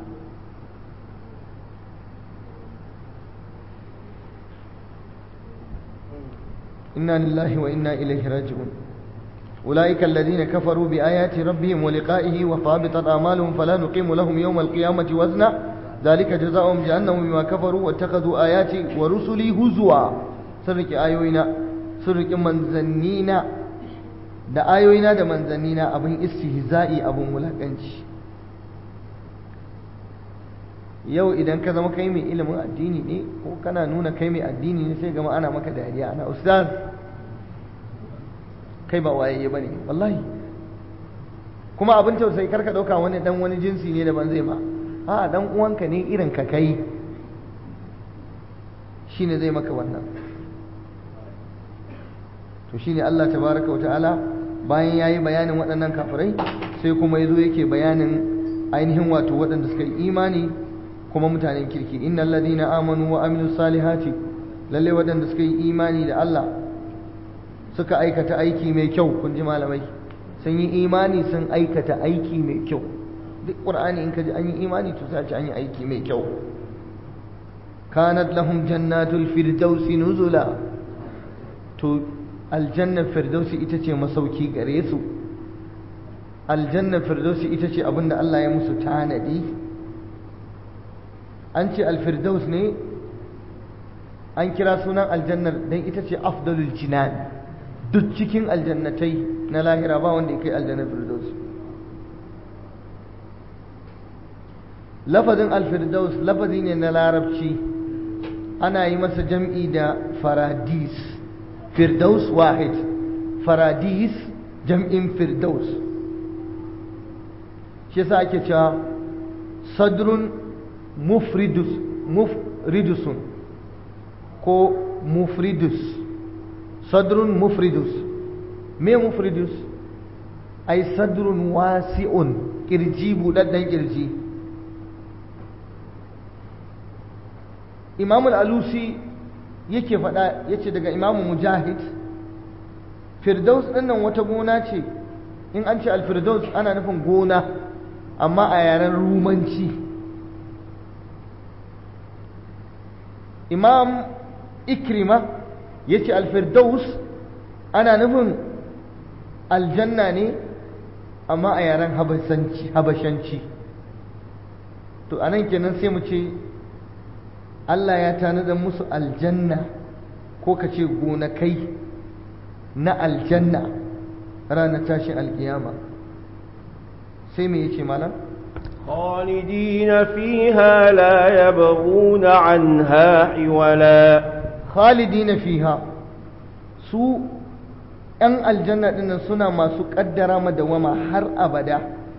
Speaker 1: inna lillahi wa inna ilaihi raji'un أولئك الذين كفروا بآيات ربهم ولقائه وفابطت أعمالهم فلا نقيم لهم يوم القيامة وزنا ذلك جزاؤهم جهنم بما كفروا واتخذوا آياتي ورسلي هزوا سرك آيوينا سرك منزنينا da ayoyina da manzannina abin istihza'i abin wulakanci yau idan ka zama kai mai ilimin addini ne ko kana nuna kai mai addini ne sai gama ana maka dariya ana ustaz kai ba wayayye bane wallahi kuma abin tausayi karka dauka wani dan wani jinsi ne daban zai ma a dan uwanka ne irin ka kai shine zai maka wannan to shine Allah tabaraka wa ta'ala bayan yayi bayanin waɗannan kafirai sai kuma yazo yake bayanin ainihin wato waɗanda suka yi imani kuma mutanen kirki innal ladina amanu wa amilus salihati lalle waɗanda suka yi imani da Allah suka aikata aiki mai kyau kun ji malamai sun yi imani sun aikata aiki mai kyau duk qur'ani in ka ji an yi imani to sai an yi aiki mai kyau kanat lahum jannatul firdausi nuzula to aljannar firdausi ita ce masauki gare su aljannar firdausi ita ce abinda Allah ya musu tanadi an ce alfirdaus ne an kira sunan aljannar don ita ce afdalul jinan duk cikin aljannatai na lahira ba wanda ya kai aljannar firdaus lafazin alfirdaus lafazi ne na larabci ana yi masa jam'i da faradis firdaus wahid faradis jam'in firdaus shi yasa ake cewa sadrun mufridus mufridusun ko mufridus sadrun mufridus me mufridus ai sadrun wasi'un kirji budadden kirji imamul alusi yake faɗa yace daga imamu mujahid firdaus ɗinnan wata gona ce in an ce alfirdaus ana nufin gona amma a yaren rumanci imam ikrima ya ce alfirdaus ana nufin aljanna ne amma a yaren habashanci to anan kenan sai mu ce Allah ya tanada musu aljanna ko ka ce gonakai na aljanna ranar tashin alkiyama sai me yace malam
Speaker 2: خالدين فيها لا يبغون عنها حولا
Speaker 1: khalidina fiha su ‘yan aljanna ɗinnan suna masu ƙaddara madawama har abada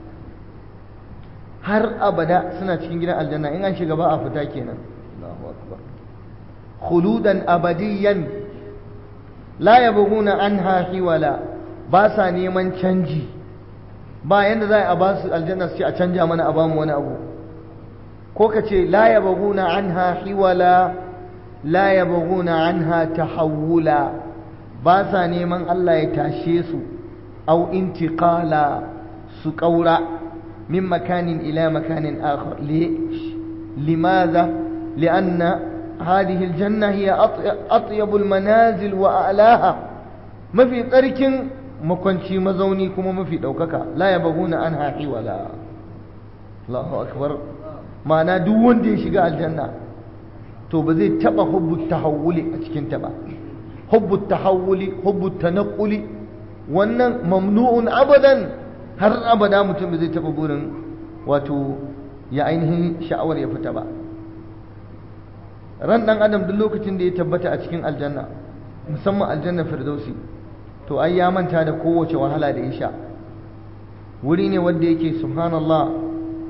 Speaker 1: har abada suna cikin gidan aljanna in an shiga ba a fita kenan Allahu akbar khuludan abadiyan la yabghuna anha hiwala ba sa neman canji ba yanda za a ba su aljanna su ce a canja mana a bamu wani abu ko ka ce la yabghuna anha hiwala la yabghuna anha tahawula ba sa neman Allah ya tashe su au intiqala su kaura min makanin ila makanin akhar limadha lianna هذه الجنة هي أطيب المنازل وأعلاها mafi tsarkin makwanci mazauni kuma mafi ɗaukaka la ya baguna an haƙi wala Allahu akbar ma'ana duk wanda ya shiga aljanna to ba zai taɓa hubbu tahawuli a cikin ta ba hubbu tahawuli hubbu tanaqquli wannan mamnu'un abadan har abada mutum ba zai taɓa burin wato ya ainihin sha'awar ya fita ba ran ɗan adam duk lokacin da ya tabbata a cikin aljanna musamman aljanna firdausi to ai ya manta da kowace wahala da ya sha wuri ne wanda yake subhanallah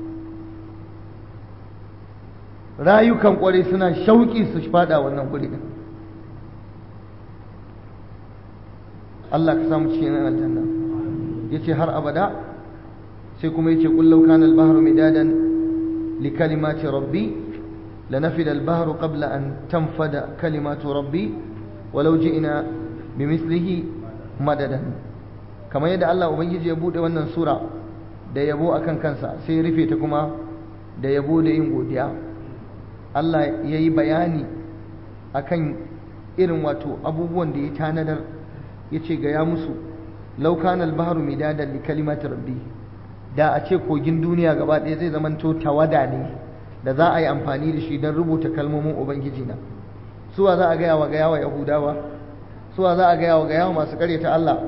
Speaker 1: rayukan kwarai suna shauƙi su fada wannan guri din Allah ka samu cikin aljanna yace har abada sai kuma yace kullau kana al-bahru midadan li kalimati rabbi lanafida al-bahru qabla an tanfada kalimatu rabbi walau ji'na bimithlihi madadan kamar yadda Allah ubangiji ya bude wannan sura da yabo akan kansa sai rufe ta kuma da yabo da yin godiya Allah ya yi bayani akan irin wato abubuwan da ya tanadar ya ce ga ya musu laukan albaharu midadan li kalimati rabbi da a ce kogin duniya gaba ɗaya zai zamanto tawada ne da za a yi amfani da shi don rubuta kalmomin ubangiji na suwa za a gaya wa gaya wa yahudawa suwa za a gaya wa gaya wa masu karyata Allah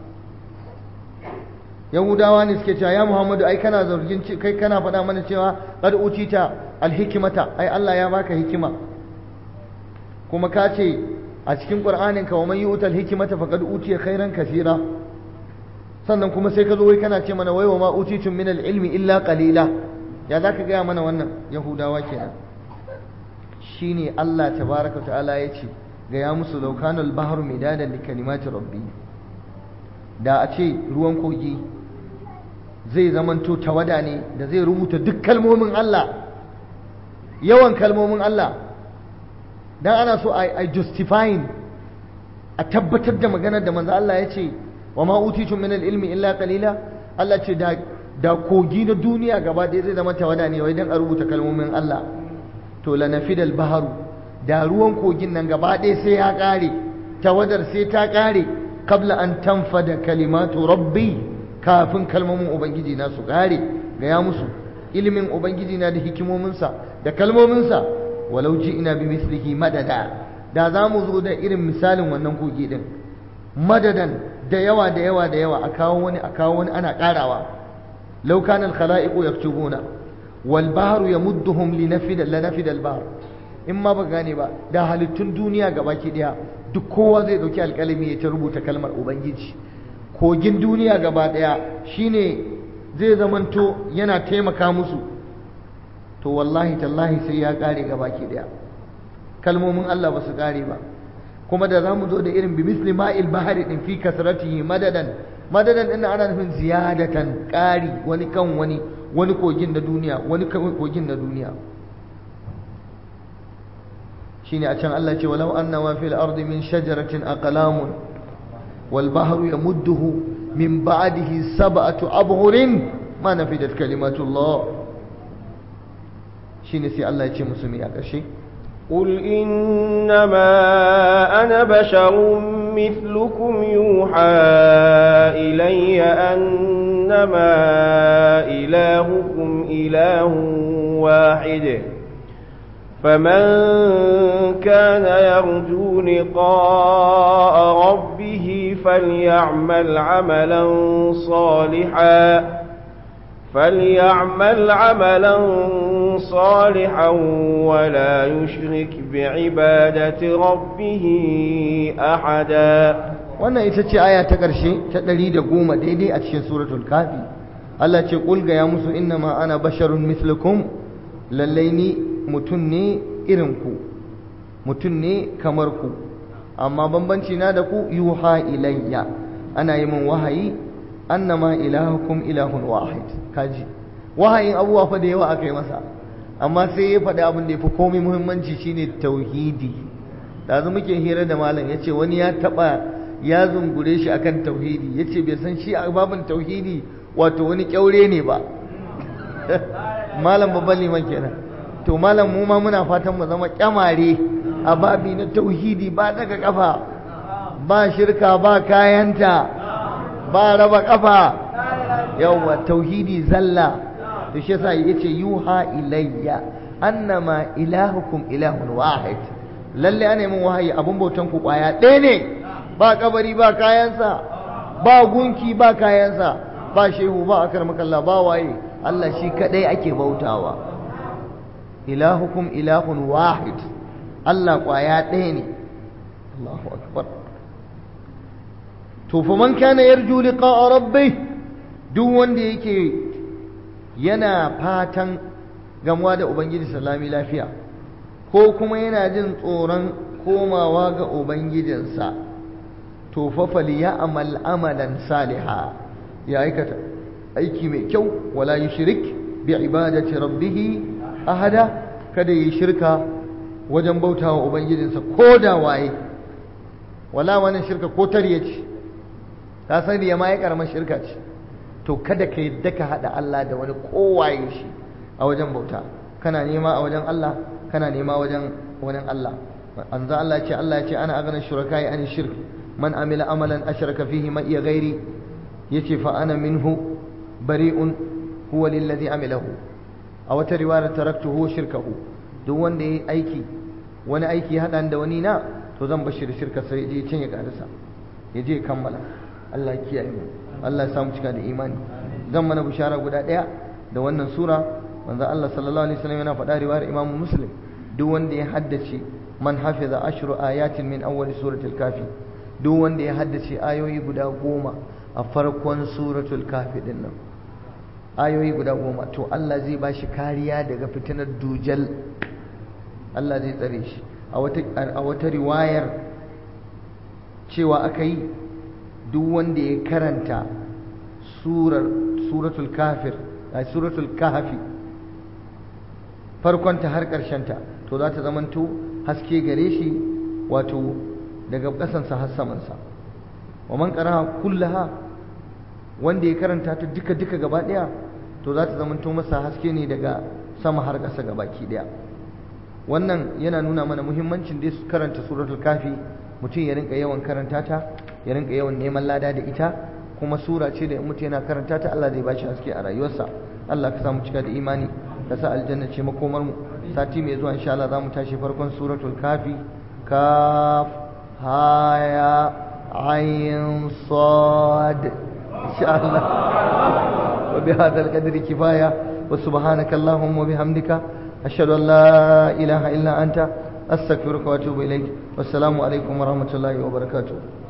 Speaker 1: yahudawa ne suke cewa ya muhammadu ai kana zargin kai kana faɗa mana cewa qad utita alhikmata ai Allah ya baka hikima kuma ka ce a cikin qur'anin ka wa man yu'tal hikmata faqad utiya khairan kaseera sannan kuma sai ka zo wai kana ce mana wai wa ma utitum min ilmi illa qalila ya zaka gaya mana wannan yahudawa kenan shine Allah tabaraka ta'ala ya ce ga ya musu laukanul bahru midadan li kalimati rabbi da a ce ruwan kogi zai zamanto tawada ne da zai rubuta duk kalmomin Allah yawan kalmomin Allah dan ana so a justifying a tabbatar da maganar da manzo Allah ya ce wa ma utitum min ilmi illa qalila Allah ce da da kogi na duniya gaba ɗaya zai zama tawada ne wai dan a rubuta kalmomin Allah to lanafidal baharu da ruwan kogin nan gaba ɗaya sai ya ƙare tawadar sai ta ƙare kabla an tanfada kalimatu rabbi kafin kalmomin ubangiji na su ƙare ga ya musu ilimin ubangiji na da hikimominsa da kalmominsa walau ji ina bi mislihi madada da za mu zo da irin misalin wannan kogi din madadan da yawa da yawa da yawa a kawo wani a kawo wani ana ƙarawa law kana al-khala'iqu yaktubuna wal bahru yamudduhum linafida lanafida al-bahr in ma ba gane ba da halittun duniya gabaki daya duk kowa zai dauki alƙalami ya ta rubuta kalmar ubangiji kogin duniya gaba daya shine zai zamanto yana taimaka musu to wallahi tallahi sai ya kare gabaki daya kalmomin Allah ba su kare ba kuma da zamu zo da irin bi misli ma'il bahari din fi kasratihi madadan madadan din ana nufin ziyadatan kari wani kan wani wani kogin na duniya wani kogin na duniya shine a can Allah ce walau anna ma fil ardi min shajaratin aqlamun wal bahru yamudduhu min ba'dihi sab'atu abhurin ma nafidat kalimatullah shine sai Allah ya ce musu mi a ƙarshe
Speaker 2: قل إنما أنا بشر مثلكم يوحى إلي أنما إلهكم إله واحد فمن كان يرجو لقاء ربه فليعمل عملا صالحا فليعمل عملا صالحا ولا يشرك بعبادة ربه أحدا
Speaker 1: wannan ita ce aya ta ƙarshe ta ɗari da goma daidai a cikin suratul kafi Allah ce ƙulga ya musu inna ma ana basharun mislukum lallai ni mutum ne irinku mutum ne kamar ku amma bambanci na da ku yuha ilayya ana yi min wahayi annama ilahukum ilahun wahid kaji wahayin abubuwa fa da yawa aka yi masa amma sai ya faɗi abin da ya fi komai muhimmanci shine tauhidi da muke hira da malam ya ce wani ya taɓa ya zungure shi akan tauhidi ya ce bai san shi a babin tauhidi wato wani kyaure ne ba malam babban liman kenan to malam mu ma muna fatan mu zama kyamare a babi na tauhidi ba daga kafa ba shirka ba kayanta ba raba kafa yawa tauhidi zalla to shi yasa yace yuha ilayya annama ilahukum ilahun wahid lalle ana min wahayi abun bautan ku kwaya ɗaya ne ba kabari ba kayansa ba gunki ba kayansa ba shehu ba akar makalla ba waye Allah shi kadai ake bautawa ilahukum ilahun wahid Allah kwaya ɗaya ne Allahu akbar to fa man kana yarju liqa'a rabbih duk wanda yake yana fatan gamuwa da ubangiji salami lafiya ko kuma yana jin tsoron komawa ga ubangijinsa to fa falyamal amalan saliha ya aikata aiki mai kyau wala yushrik bi ibadati rabbih ahada kada yi shirka wajen bautawa ubangijinsa ko da waye wala wannan shirka ko tariye ce ka san riya ma ya karamar shirka ce to kada ka yadda ka haɗa Allah da wani kowaye shi a wajen bauta kana nema a wajen Allah kana nema wajen wani Allah an za Allah ce Allah ya ce ana agana shuraka ya ani shirk man amila amalan ashraka fihi ma iya gairi yace fa ana minhu bari'un huwa lillazi amilahu a wata riwayar taraktuhu shirkahu duk wanda yayi aiki wani aiki ya haɗa da wani na to zan bashi da shirka sai je can ya karasa ya je kammala Allah ya kiyaye mu Allah ya samu cika da imani zan mana bishara guda ɗaya da wannan sura manzo Allah sallallahu alaihi wasallam yana faɗa riwayar Imam Muslim duk wanda ya haddace man hafiza ashru ayatin min awwal suratul kafi duk wanda ya haddace ayoyi guda goma a farkon suratul kafi din nan ayoyi guda goma to Allah zai ba shi kariya daga fitinar dujal Allah zai tsare shi a wata riwayar cewa aka yi duk wanda ya karanta surar suratul kafir a suratul kahafi farkonta har ta to za ta zamanto haske gare shi wato daga ƙasansa har samansa wa man qara'a kullaha wanda ya karanta ta duka duka gaba ɗaya to za ta zamanto masa haske ne daga sama har ƙasa gabaki ɗaya wannan yana nuna mana muhimmancin da karanta suratul kafi mutum ya rinka yawan karanta ta ya rinka yawan neman lada da ita kuma sura ce da in mutum yana karanta ta Allah zai bashi haske a rayuwarsa Allah ka samu cika da imani ka sa aljanna ce makomar mu sati mai zuwa insha Allah zamu tashi farkon suratul kafi kaf haya ayin sad insha Allah wa bihadha alqadri kifaya wa subhanaka allahumma wa bihamdika ashhadu an la ilaha illa anta astaghfiruka wa atubu ilaik wassalamu alaikum wa rahmatullahi wa barakatuh